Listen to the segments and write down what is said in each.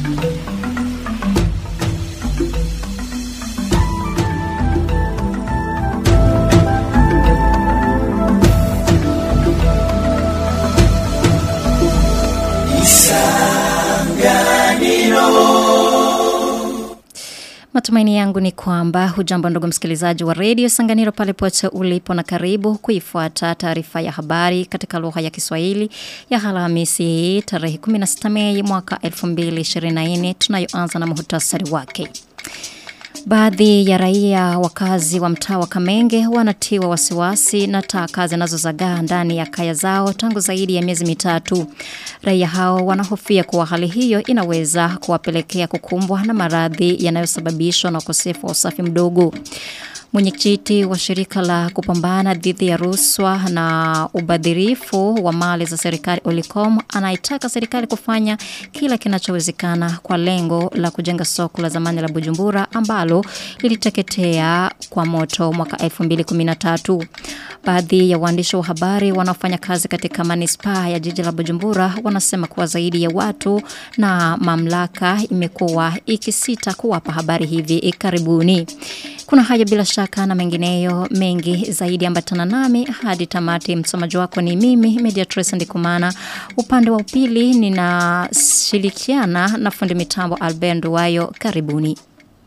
Matumaini yangu ni kwamba hujambo ndugu msikilizaji wa redio Sanganiro pale pote ulipo na karibu kuifuata taarifa ya habari katika lugha ya Kiswahili ya Alhamisi hii tarehe 16 Mei mwaka 2024 tunayoanza na muhtasari wake. Baadhi ya raia wakazi wa mtaa wa Kamenge wanatiwa wasiwasi na taka zinazozagaa ndani ya kaya zao tangu zaidi ya miezi mitatu. Raia hao wanahofia kuwa hali hiyo inaweza kuwapelekea kukumbwa na maradhi yanayosababishwa na ukosefu wa usafi mdogo. Mwenyekiti wa shirika la kupambana dhidi ya rushwa na ubadhirifu wa mali za serikali Olicom anaitaka serikali kufanya kila kinachowezekana kwa lengo la kujenga soko la zamani la Bujumbura ambalo liliteketea kwa moto mwaka 2013. Baadhi ya waandishi wa habari wanaofanya kazi katika manispaa ya jiji la Bujumbura wanasema kuwa zaidi ya watu na mamlaka imekuwa ikisita kuwapa habari hivi karibuni. Kuna haya bila shaka na mengineyo mengi zaidi ambatana nami hadi tamati msomaji wako ni mimi Mediatrice Ndikumana upande wa upili ninashirikiana na fundi mitambo Albert Nduwayo karibuni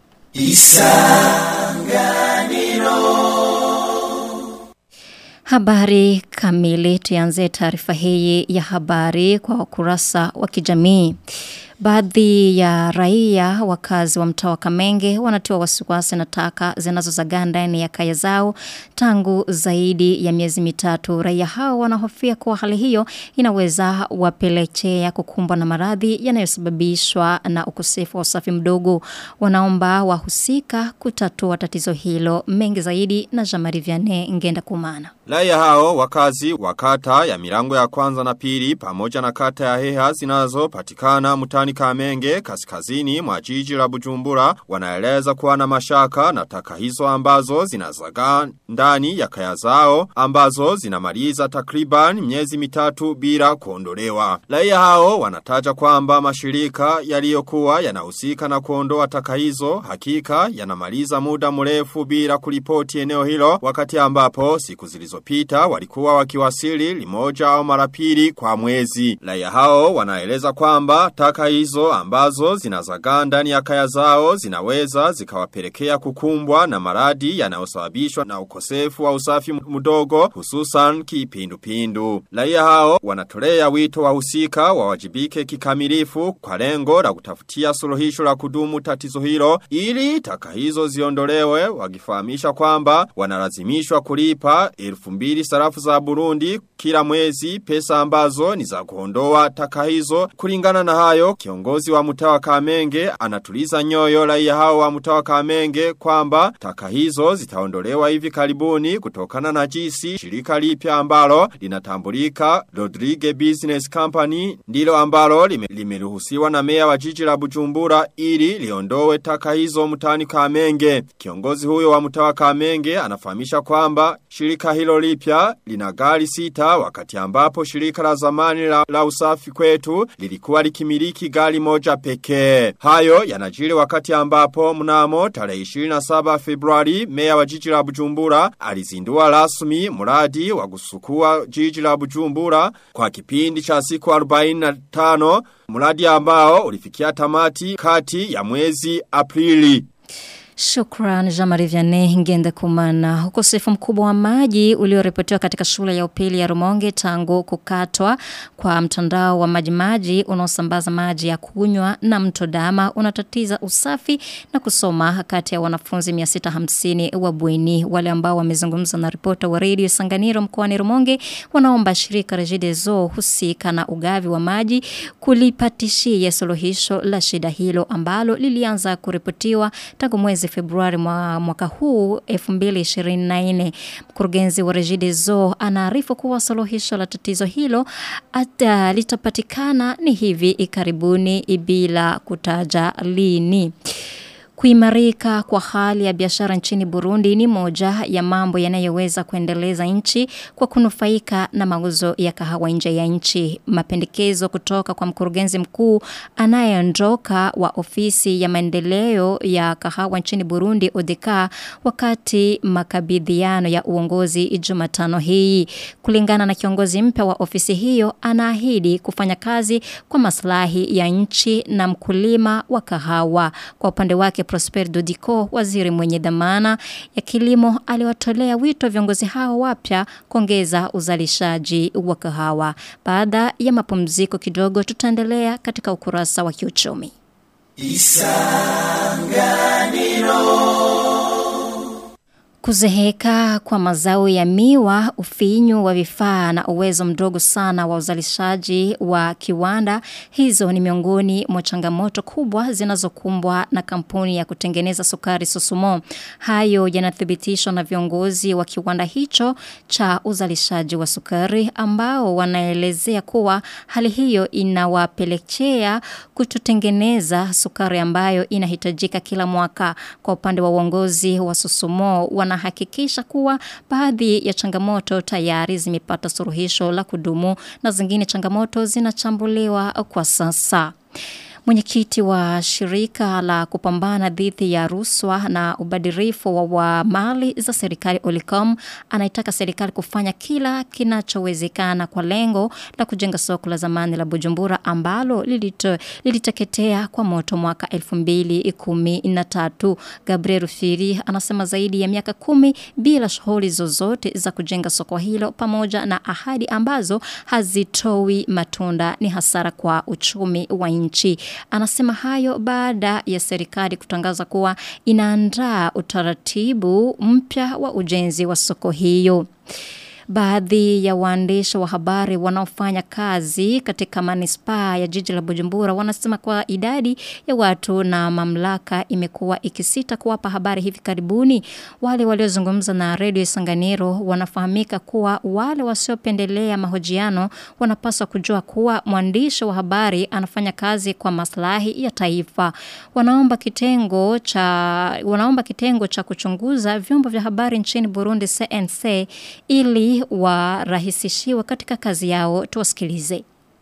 Habari kamili tuanze taarifa hii ya habari kwa ukurasa wa kijamii. Baadhi ya raia wakazi wa mtaa wa Kamenge wanatiwa wasiwasi na taka zinazozagaa ndani ya kaya zao tangu zaidi ya miezi mitatu. Raia hao wanahofia kuwa hali hiyo inaweza wapelekea kukumbwa na maradhi yanayosababishwa na ukosefu wa usafi mdogo. Wanaomba wahusika kutatua tatizo hilo mengi zaidi na Jamari Vianney ngenda kumana. Raia hao wakazi wa kata ya milango ya kwanza na pili pamoja na kata ya heha zinazopatikana mtani Kamenge kaskazini mwa jiji la Bujumbura wanaeleza kuwa na mashaka na taka hizo ambazo zinazagaa ndani ya kaya zao ambazo zinamaliza takriban miezi mitatu bila kuondolewa. Raia hao wanataja kwamba mashirika yaliyokuwa yanahusika na kuondoa taka hizo hakika yanamaliza muda mrefu bila kulipoti eneo hilo wakati ambapo siku zilizopita walikuwa wakiwasili limoja au mara pili kwa mwezi. Raia hao wanaeleza kwamba taka hizo ambazo zinazagaa ndani ya kaya zao zinaweza zikawapelekea kukumbwa na maradi yanayosababishwa na ukosefu wa usafi mdogo hususan kipindupindu. Raia hao wanatolea wito wahusika wawajibike kikamilifu kwa lengo la kutafutia suluhisho la kudumu tatizo hilo ili taka hizo ziondolewe wakifahamisha kwamba wanalazimishwa kulipa elfu mbili sarafu za Burundi kila mwezi pesa ambazo ni za kuondoa taka hizo kulingana na hayo kiongozi wa mtawa Kamenge anatuliza nyoyo raia hao wa mtawa Kamenge kwamba taka hizo zitaondolewa hivi karibuni kutokana na jinsi shirika lipya ambalo linatambulika Rodrigue Business Company ndilo ambalo limeruhusiwa na meya wa jiji la Bujumbura ili liondoe taka hizo mtani Kamenge kiongozi huyo wa mtawa Kamenge anafahamisha kwamba shirika hilo lipya lina gari sita wakati ambapo shirika la zamani la, la usafi kwetu lilikuwa likimiliki gari moja pekee. Hayo yanajiri wakati ambapo mnamo tarehe 27 Februari meya wa jiji la Bujumbura alizindua rasmi mradi wa kusukua jiji la Bujumbura kwa kipindi cha siku 45 mradi ambao ulifikia tamati kati ya mwezi Aprili. Shukran Jamari Vianney ngende kumana. Ukosefu mkubwa wa maji ulioripotiwa katika shule ya upili ya Rumonge tangu kukatwa kwa mtandao wa maji maji unaosambaza maji ya kunywa na mto Dama unatatiza usafi na kusoma kati ya wanafunzi 650 wa bweni wale ambao wamezungumza na ripota wa Radio Sanganiro mkoani Rumonge wanaomba shirika Regideso husika na ugavi wa maji kulipatishia suluhisho la shida hilo ambalo lilianza kuripotiwa tangu mwezi Februari mwa mwaka huu 2024 mkurugenzi wa Regideso anaarifu kuwa suluhisho la tatizo hilo ata litapatikana ni hivi karibuni bila kutaja lini Kuimarika kwa hali ya biashara nchini Burundi ni moja ya mambo yanayoweza kuendeleza nchi kwa kunufaika na mauzo ya kahawa nje ya nchi. Mapendekezo kutoka kwa mkurugenzi mkuu anayeondoka wa ofisi ya maendeleo ya kahawa nchini Burundi ODK wakati makabidhiano ya uongozi Jumatano hii. Kulingana na kiongozi mpya wa ofisi hiyo anaahidi kufanya kazi kwa maslahi ya nchi na mkulima wa kahawa. Kwa upande wake Prosper Dodiko, waziri mwenye dhamana ya kilimo, aliwatolea wito viongozi hao wapya kuongeza uzalishaji wa kahawa. Baada ya mapumziko kidogo tutaendelea katika ukurasa wa kiuchumi. Kuzeheka kwa mazao ya miwa, ufinyu wa vifaa na uwezo mdogo sana wa uzalishaji wa kiwanda, hizo ni miongoni mwa changamoto kubwa zinazokumbwa na kampuni ya kutengeneza sukari Susumo. Hayo yanathibitishwa na viongozi wa kiwanda hicho cha uzalishaji wa sukari ambao wanaelezea kuwa hali hiyo inawapelekea kututengeneza sukari ambayo inahitajika kila mwaka. Kwa upande wa uongozi wa Susumo wana wanahakikisha kuwa baadhi ya changamoto tayari zimepata suluhisho la kudumu na zingine changamoto zinachambuliwa kwa sasa. Mwenyekiti wa shirika la kupambana dhidi ya ruswa na ubadirifu wa, wa mali za serikali Olicom anaitaka serikali kufanya kila kinachowezekana kwa lengo la kujenga soko la zamani la Bujumbura ambalo lilito, liliteketea kwa moto mwaka 2013. Gabriel Firi anasema zaidi ya miaka kumi bila shughuli zozote za kujenga soko hilo pamoja na ahadi ambazo hazitoi matunda ni hasara kwa uchumi wa nchi. Anasema hayo baada ya serikali kutangaza kuwa inaandaa utaratibu mpya wa ujenzi wa soko hiyo. Baadhi ya waandishi wa habari wanaofanya kazi katika manispaa ya jiji la Bujumbura wanasema kwa idadi ya watu na mamlaka imekuwa ikisita kuwapa habari hivi karibuni. Wale waliozungumza na Radio Sanganiro wanafahamika kuwa wale wasiopendelea mahojiano wanapaswa kujua kuwa mwandishi wa habari anafanya kazi kwa maslahi ya taifa. Wanaomba kitengo cha wanaomba kitengo cha kuchunguza vyombo vya habari nchini Burundi CNC ili warahisishiwe katika kazi yao. Tuwasikilize.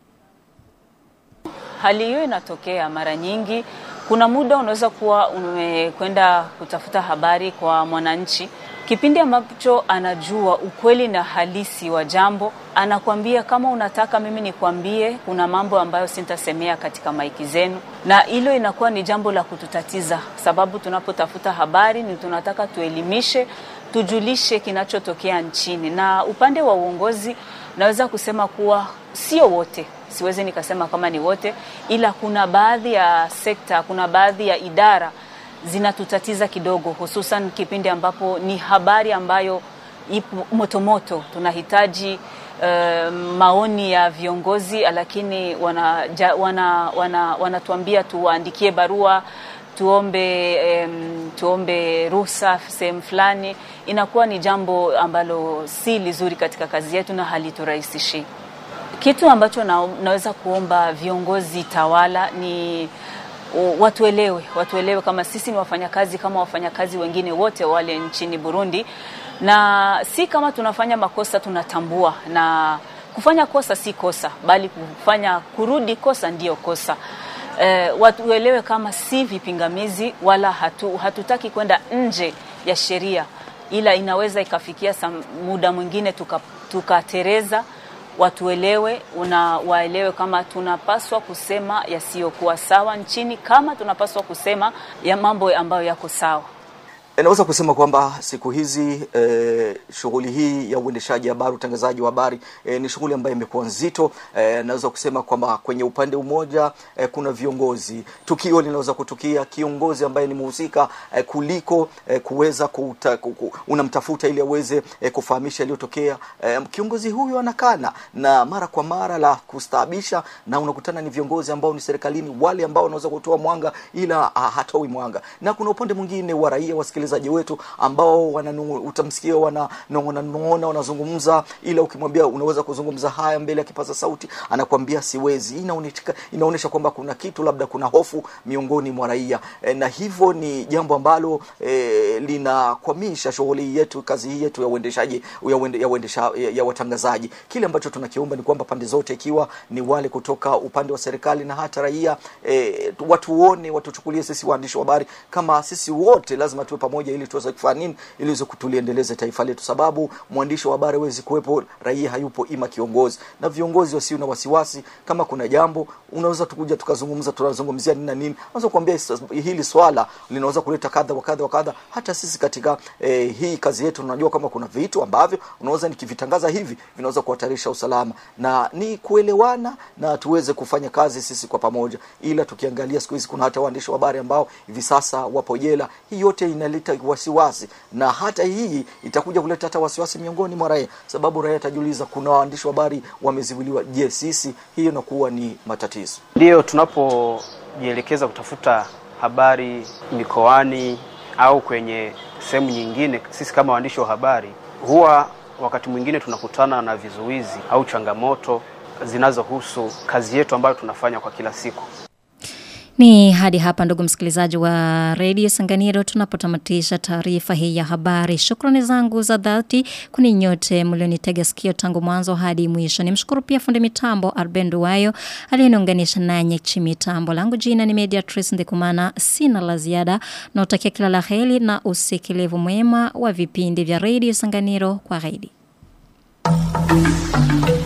Hali hiyo inatokea mara nyingi. Kuna muda unaweza kuwa umekwenda kutafuta habari kwa mwananchi, kipindi ambacho anajua ukweli na halisi wa jambo, anakwambia kama unataka mimi nikwambie, kuna mambo ambayo sintasemea katika maiki zenu, na hilo inakuwa ni jambo la kututatiza, sababu tunapotafuta habari ni tunataka tuelimishe tujulishe kinachotokea nchini. Na upande wa uongozi, naweza kusema kuwa sio wote, siwezi nikasema kama ni wote, ila kuna baadhi ya sekta, kuna baadhi ya idara zinatutatiza kidogo, hususan kipindi ambapo ni habari ambayo ipo motomoto. Tunahitaji uh, maoni ya viongozi, lakini wanatuambia wana, wana, wana tuwaandikie barua tuombe um, tuombe ruhusa sehemu fulani, inakuwa ni jambo ambalo si lizuri katika kazi yetu na haliturahisishii. Kitu ambacho na, naweza kuomba viongozi tawala ni watuelewe, watuelewe kama sisi ni wafanyakazi kama wafanyakazi wengine wote wale nchini Burundi, na si kama tunafanya makosa tunatambua, na kufanya kosa si kosa, bali kufanya kurudi kosa ndiyo kosa. Uh, watuelewe kama si vipingamizi wala hatu, hatutaki kwenda nje ya sheria, ila inaweza ikafikia muda mwingine tukatereza tuka watuelewe una waelewe kama tunapaswa kusema yasiyokuwa sawa nchini kama tunapaswa kusema ya mambo ambayo yako sawa. Naweza kusema kwamba siku hizi e, shughuli hii ya uendeshaji habari, utangazaji wa habari e, ni shughuli ambayo imekuwa nzito. E, naweza kusema kwamba kwenye upande mmoja e, kuna viongozi, tukio linaweza kutukia kiongozi ambaye ni mhusika e, kuliko e, kuweza kuta, kuku, unamtafuta ili aweze e, kufahamisha yaliyotokea. E, kiongozi huyo anakana na mara kwa mara la kustaabisha, na unakutana ni viongozi ambao ni serikalini, wale ambao wanaweza kutoa mwanga ila hatoi mwanga, na kuna upande mwingine wa raia wasikilizaji wasikilizaji wetu ambao wananu, utamsikia wananong'ona nong'ona wanazungumza ila ukimwambia unaweza kuzungumza haya mbele ya kipaza sauti anakwambia siwezi Hii inaonesha inaonyesha kwamba kuna kitu labda kuna hofu miongoni mwa raia e, na hivyo ni jambo ambalo e, linakwamisha shughuli yetu kazi hii yetu ya uendeshaji ya, uende, ya, uendesha, ya, ya watangazaji kile ambacho tunakiomba ni kwamba pande zote ikiwa ni wale kutoka upande wa serikali na hata raia e, watuone watuchukulie sisi waandishi wa habari kama sisi wote lazima tuwe pamoja ili tuweze kufanya nini ili tuweze kutuliendeleze taifa letu sababu mwandishi wa habari hawezi kuwepo raia hayupo ima kiongozi na viongozi wasio na wasiwasi kama kuna jambo unaweza tukuja tukazungumza tunazungumzia nini na nini unaweza kuambia hili swala linaweza kuleta kadha wa kadha wa kadha hata sisi katika eh, hii kazi yetu tunajua kama kuna vitu ambavyo unaweza nikivitangaza hivi vinaweza kuhatarisha usalama na ni kuelewana na tuweze kufanya kazi sisi kwa pamoja ila tukiangalia siku hizi kuna hata waandishi wa habari ambao hivi sasa wapo jela hii yote inaleta wasiwasi na hata hii itakuja kuleta hata wasiwasi miongoni mwa raia sababu raia atajiuliza kuna waandishi wa habari wameziwiliwa je sisi hiyo inakuwa ni matatizo Ndiyo, tunapojielekeza kutafuta habari mikoani au kwenye sehemu nyingine, sisi kama waandishi wa habari huwa wakati mwingine tunakutana na vizuizi au changamoto zinazohusu kazi yetu ambayo tunafanya kwa kila siku. Ni hadi hapa ndugu msikilizaji wa redio Sanganiro tunapotamatisha taarifa hii ya habari. Shukrani zangu za dhati kuni nyote mlionitega sikio tangu mwanzo hadi mwisho. Nimshukuru pia fundi mitambo Arbendo Wayo aliyeniunganisha nanyi chimitambo. Langu jina ni Mediatrice Ndikumana. Sina la ziada na utakia kila la heri na usikilivu mwema wa vipindi vya redio Sanganiro kwa heri.